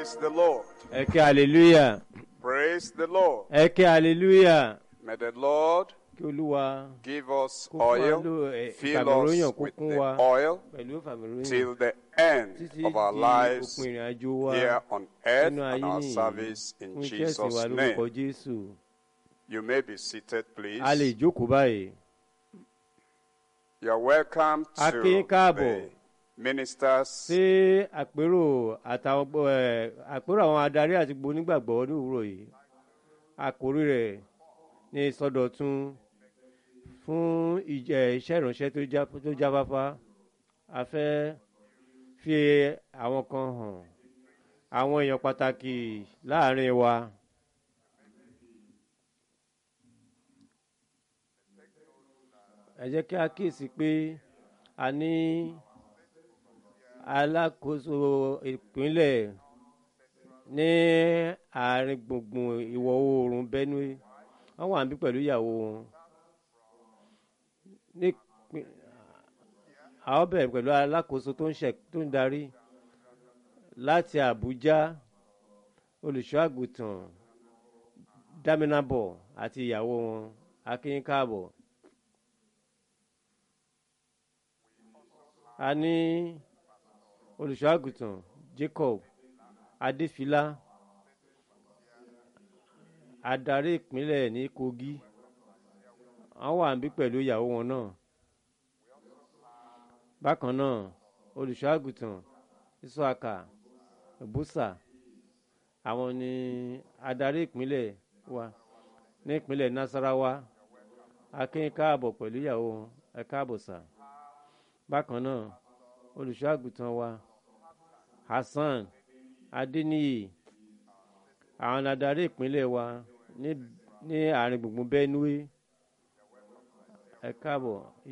Praise the Lord. ẹ ké hallelujah Praise the Lord. ẹ ké hallelujah May the Lord kí olúwa give us kó fún wa oil, ló ẹ, fill ìfàmìróyàn us kó with kún the wa oil pẹ̀lú ìfàmìróyàn till the end títí of our di lives òpin ìrìn àjò wa here on earth nínú and ayé our nìyí service in fún iṣẹ́ ìsìn wa Jesus' lórúkọ name. jésù You may be seated, please. a lè jókòó báyìí You are welcome A to kí yín káàbọ̀. the ministers ṣé àpérò àtàwọn gbọ- ẹ, àpérò àwọn adarí àti gbogbo onígbàgbọ́ ní òwúrọ̀ yìí àkórí rẹ̀ ní ìsọdọ̀tun fún ìjẹ iṣẹ́ ìránṣẹ́ tó já- tó jáfáfá a fẹ́ fi àwọn kan hàn àwọn èèyàn pàtàkì láàrin wa ẹ jẹ́ kí a kíyèsí pé a ní alákòóso ìpínlẹ̀ ní àárín gbùngbùn ìwọ̀ oòrùn benue wọ́n wà níbí pẹ̀lú ìyàwó wọn ní àwọn bẹ̀rẹ̀ pẹ̀lú alákòóso tó ń ṣe tó ń darí láti àbújá olùṣọ́ àgùntàn dámínàbọ̀ àti ìyàwó wọn akínyín káàbọ̀. a ní olùṣọ́ àgùntàn jacob adéfìlà adarí ìpínlẹ̀ ní kogi wọ́n wà níbí pẹ̀lú ìyàwó wọn náà bákan náà olùṣọ́ àgùntàn isaka busa àwọn ni adarí ìpínlẹ̀ wa ní ìpínlẹ̀ nasarawa akínyìn káàbọ̀ pẹ̀lú ìyàwó wọn ẹ káàbọ̀ sà bákan náà olùṣọ́ àgùntàn wa hasan adeniyi àwọn adarí ìpínlẹ̀ wa ní ní àárín gbùngbùn benue ẹ káàbọ̀